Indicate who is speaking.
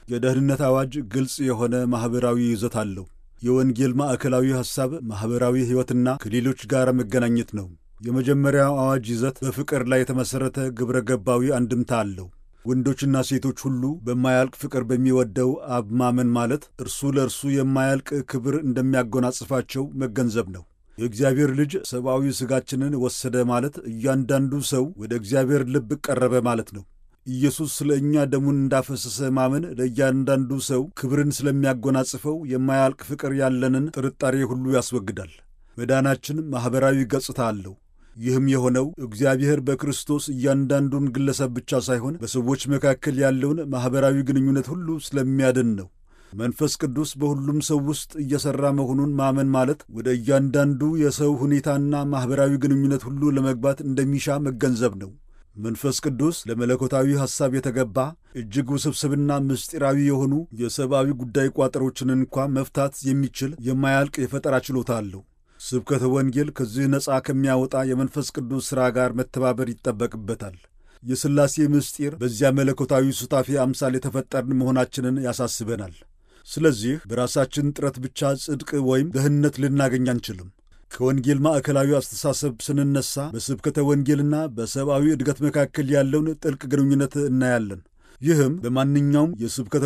Speaker 1: የደህንነት አዋጅ ግልጽ የሆነ ማኅበራዊ ይዘት አለው። የወንጌል ማዕከላዊ ሐሳብ ማኅበራዊ ሕይወትና ከሌሎች ጋር መገናኘት ነው። የመጀመሪያው አዋጅ ይዘት በፍቅር ላይ የተመሠረተ ግብረ ገባዊ አንድምታ አለው። ወንዶችና ሴቶች ሁሉ በማያልቅ ፍቅር በሚወደው አብ ማመን ማለት እርሱ ለእርሱ የማያልቅ ክብር እንደሚያጎናጽፋቸው መገንዘብ ነው። የእግዚአብሔር ልጅ ሰብአዊ ሥጋችንን ወሰደ ማለት እያንዳንዱ ሰው ወደ እግዚአብሔር ልብ ቀረበ ማለት ነው። ኢየሱስ ስለ እኛ ደሙን እንዳፈሰሰ ማመን ለእያንዳንዱ ሰው ክብርን ስለሚያጎናጽፈው የማያልቅ ፍቅር ያለንን ጥርጣሬ ሁሉ ያስወግዳል። መዳናችን ማኅበራዊ ገጽታ አለው። ይህም የሆነው እግዚአብሔር በክርስቶስ እያንዳንዱን ግለሰብ ብቻ ሳይሆን በሰዎች መካከል ያለውን ማኅበራዊ ግንኙነት ሁሉ ስለሚያድን ነው። መንፈስ ቅዱስ በሁሉም ሰው ውስጥ እየሠራ መሆኑን ማመን ማለት ወደ እያንዳንዱ የሰው ሁኔታና ማኅበራዊ ግንኙነት ሁሉ ለመግባት እንደሚሻ መገንዘብ ነው። መንፈስ ቅዱስ ለመለኮታዊ ሐሳብ የተገባ እጅግ ውስብስብና ምስጢራዊ የሆኑ የሰብአዊ ጉዳይ ቋጠሮችን እንኳ መፍታት የሚችል የማያልቅ የፈጠራ ችሎታ አለው። ስብከተ ወንጌል ከዚህ ነፃ ከሚያወጣ የመንፈስ ቅዱስ ሥራ ጋር መተባበር ይጠበቅበታል። የሥላሴ ምስጢር በዚያ መለኮታዊ ሱታፌ አምሳል የተፈጠርን መሆናችንን ያሳስበናል። ስለዚህ በራሳችን ጥረት ብቻ ጽድቅ ወይም ደህንነት ልናገኝ አንችልም። ከወንጌል ማዕከላዊ አስተሳሰብ ስንነሳ በስብከተ ወንጌልና በሰብአዊ እድገት መካከል ያለውን ጥልቅ ግንኙነት እናያለን። ይህም በማንኛውም የስብከተ